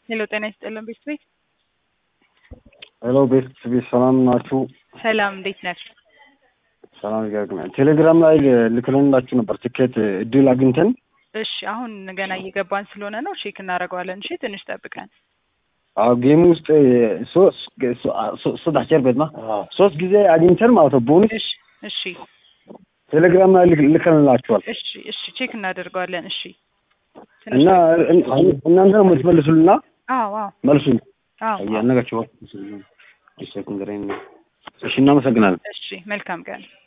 ሄሎ ጤና ይስጥልን ቤት ቤት ሄሎ ቤት ቤት ሰላም ናችሁ? ሰላም እንዴት ነህ? ሰላም ይገርግናል። ቴሌግራም ላይ ልክልንላችሁ ነበር ትኬት እድል አግኝተን እሺ አሁን ገና እየገባን ስለሆነ ነው ቼክ እናደርገዋለን። እሺ ትንሽ ጠብቀን። አዎ ጌም ውስጥ ሶስት አስር ቤት ማ ሶስት ጊዜ አግኝተን ማለት ነው ቦኑስ እሺ እሺ ቴሌግራም ላይ ልከንላችኋል እሺ እሺ ቼክ እናደርገዋለን። እሺ እና እናንተ ነው የምትመልሱልና አዎ አዎ መልሱን አዎ እያነጋችኋል። እሺ እናመሰግናለን። እሺ መልካም ቀን